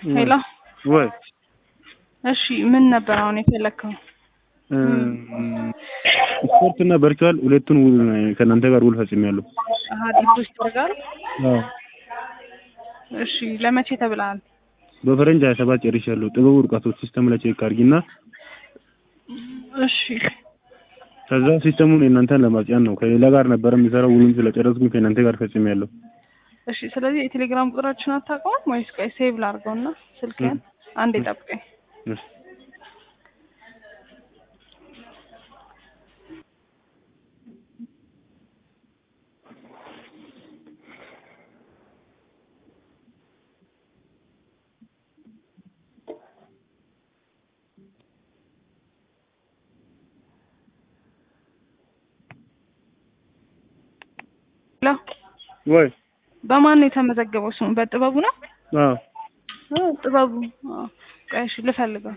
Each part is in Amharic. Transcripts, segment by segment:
ሄሎ ወይ እሺ ምን ነበር አሁን የፈለግከው? ስፖርት እና ቨርቹዋል ሁለቱን ውል ከእናንተ ጋር ውል ፈጽሜያለሁ። አሀ ዲፖዚተር ጋር አዎ እሺ ለመቼ ተብለሃል? በፈረንጅ ሀያ ሰባት ጨርሻለሁ። ጥበቡ እርቃቶች ሲስተም ላይ ቼክ አድርጊና እሺ ከዛ ሲስተሙን የእናንተን ለማጽያን ነው። ከሌላ ጋር ነበረ የሚሰራው ውሉን ስለጨረስኩኝ ከእናንተ ጋር ፈጽሜያለሁ። እሺ ስለዚህ የቴሌግራም ቁጥራችን አታውቀውም ወይስ ቆይ ሴቭ ላድርገውና ስልክህን አንዴ ጠብቀኝ። እሺ ሄሎ ወይ በማን ነው የተመዘገበው ስሙ? በጥበቡ ነው? አዎ አዎ ጥበቡ። አዎ ቆይ እሺ ልፈልገው።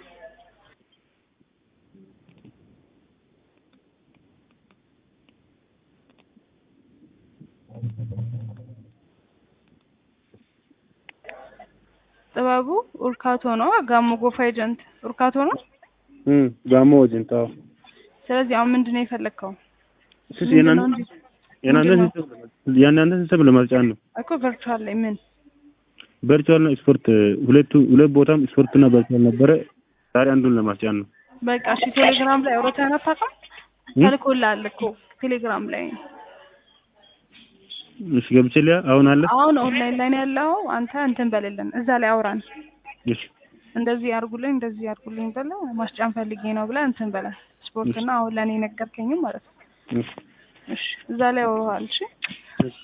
ጥበቡ ኡርካቶ ነው። ጋሞ ጎፋ ኤጀንት ኡርካቶ ነው። እም ጋሞ ወጅንታ ስለዚህ አሁን ምንድን ነው የፈለግከው? ስስ የናንተ የናንተ ሲስተም የናንተ ሲስተም ለማጽያን ነው። እኮ ቨርቹዋል ላይ ምን ቨርቹዋል እና ስፖርት ሁለቱ ሁለት ቦታም ስፖርት እና ቨርቹዋል ነበረ። ዛሬ አንዱን ለማስጫን ነው። በቃ እሺ ቴሌግራም ላይ አውርተን አታውቅም? ተልኮልሃል እኮ ቴሌግራም ላይ እሺ ገብቼ ሊያ አሁን አለ አሁን ኦንላይን ላይ ነው ያለው። አንተ እንትን በልልን እዛ ላይ አውራን። እሺ እንደዚህ አድርጉልኝ እንደዚህ አድርጉልኝ ብለህ ማስጫን ፈልጌ ነው ብለህ እንትን በለን። ስፖርትና አሁን ለእኔ ነገርከኝም ማለት ነው። እሺ እሺ እዛ ላይ አውረዋል። እሺ እሺ